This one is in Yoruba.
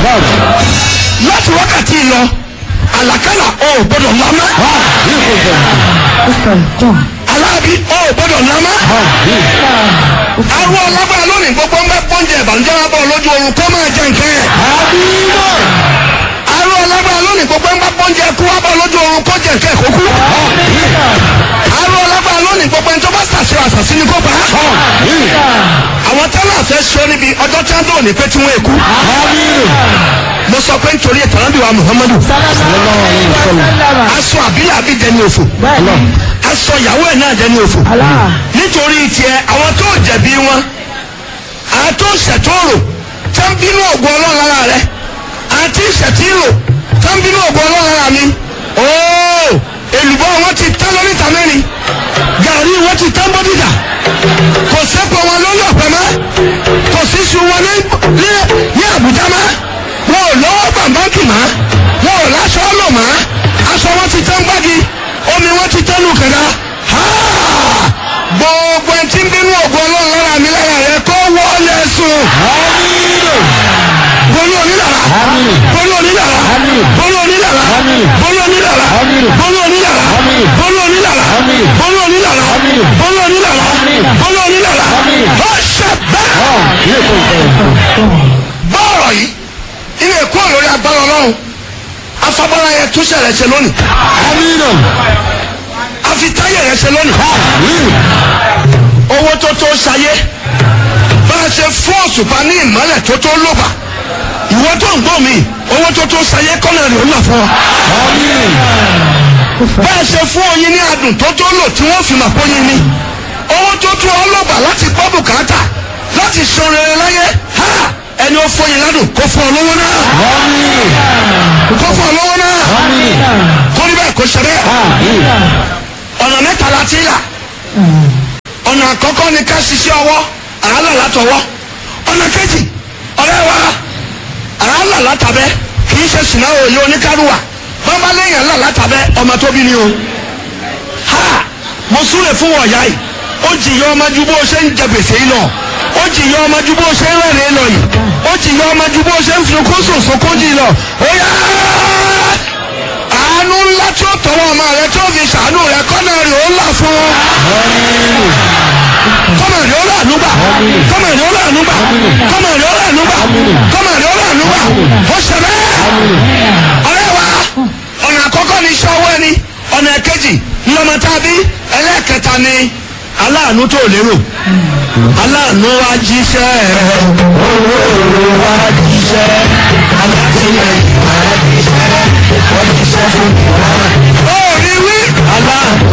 láti wákàtí lọ àlàkálà ò gbọdọ̀ lámá aláàbí ò gbọdọ̀ lámá àwọn ọlọ́gbà lónìí gbogbo ń bẹ pọ́ńjẹ ìbànújẹ́ wọn bọ̀ lójú oorun kó máa jẹ nǹkan yẹn àwọn ọlọ́gbà lónìí gbogbo ń bẹ pọ́ńjẹ kú wọn bọ̀ lójú oorun kó jẹ nǹkan ẹ̀kọ́ kú àwọn ọlọ́gbà lónìí gbogbo ẹni tó bá sàṣẹ àṣàṣì ni kó bá àwọn tẹ́lẹ̀ àfẹ́ sọ níbi ọjọ́ tí wọ́n dọ̀ ní pé tí wọ́n èkú mo sọ pé nítorí ìtàlábì wa muhammadu aṣọ àbílẹ̀ àbí dẹni òfò aṣọ ìyàwó ẹ̀ náà dẹni òfò nítorí tiẹ̀ àwọn tó jẹ̀bi wọn àwọn tó ṣètòrò tẹ́ ń bínú ògùn ọlọ́run lára rẹ àti ìṣètìrò tẹ́ ń bínú ògùn ọlọ́run lára mi ooo èlùbọ́ wọn ti tán lóríta mẹ́rin gàrí wọn ti tán bọ́dídà kò sẹ́pọ̀ wọn lórí ọ̀pẹ mọ́ kò sí su wọn ní ní ní àbújá mọ́ wọn ò lọ́wọ́ bàbáǹkì mọ́ wọn ò láṣọ lò mọ́ aṣọ wọn ti tán gbági omi wọn ti tán nùkẹ́dá gbogbo ẹni tí ń bínú ògùn ọlọ́run lára mi lára rẹ kó wọlé sùn bolo onídàrá bolo onídàrá bolo onídàrá bolo onídàrá bolo onídàrá bolo onídàrá bolo onídàrá bolo onídàrá bolo onídàrá ó ṣe bẹ́ẹ̀. bọ́ọ̀rọ̀ yìí ilé ẹ̀kọ́ lórí agbára ọlọ́run afabọ́lá yẹn tún ṣẹlẹ̀ ṣe lónìí afitáyẹ̀ rẹ̀ ṣe lónìí owó tó tó ṣayé bá a ṣe fún òṣùpá ní ìmọ́lẹ̀ tó tó lóba ìwọ tó ń gbọ́ mi owó tó tó ṣayé kọ́nà rẹ̀ ó là fún ọ. bá a ṣe fún oyin ní adùn tó tó lò tí wọ́n fi mà pọ́yin ni owó tó tó ọlọ́gbà láti gbọ́ bùkátà láti san rere láyé ha ẹni ó fọyín ládùn kó fún ọ lówó náà kó fún ọ lówó náà kó ní bẹ́ẹ̀ kó ṣe bẹ́ẹ̀ ọ̀nà mẹ́ta la ti là ọ̀nà àkọ́kọ́ ni ká ṣiṣẹ́ ọwọ́ àálà látọwọ́ ọ̀nà kejì ọ̀rẹ́ wa àálà látàbẹ́ kì í ṣe sìnà òye oníkárùwà bàbá lẹ́yìn àálà látàbẹ́ ọmọ tóbi ni o ha mo súre fún wọ̀nyá yìí ó jìyà ọmọ ju bó ṣe ń jẹ gbèsè yìí lọ ó jìyà ọmọ ju bó ṣe ń rẹ́rìn lọ yìí ó jìyà ọmọ ju bó ṣe ń sunkún sòsòkún jì lọ ó yá àánú ńlá tí ó tọwọ́ ọmọ rẹ tí ó fi ṣàánú rẹ kọ́nà rẹ ó là fún kọ́mọ̀ rẹ ó là núgbà kọ́mọ̀ rẹ ó là núgbà kọ́mọ̀ rẹ ó là núgbà kọ́mọ̀ rẹ ó là núgbà ó ṣe bẹ́ẹ̀ ọ̀rẹ́ wa ọ̀nà àkọ́kọ́ ni iṣẹ́ ọwọ́ ẹni ọ̀nà ẹ̀kejì ńlọmọ tàbí ẹlẹ́ẹ̀kẹta ni aláàánú tó lérò aláàánú wa jíṣẹ́ owó wa jíṣẹ́ alátìlẹ́yìn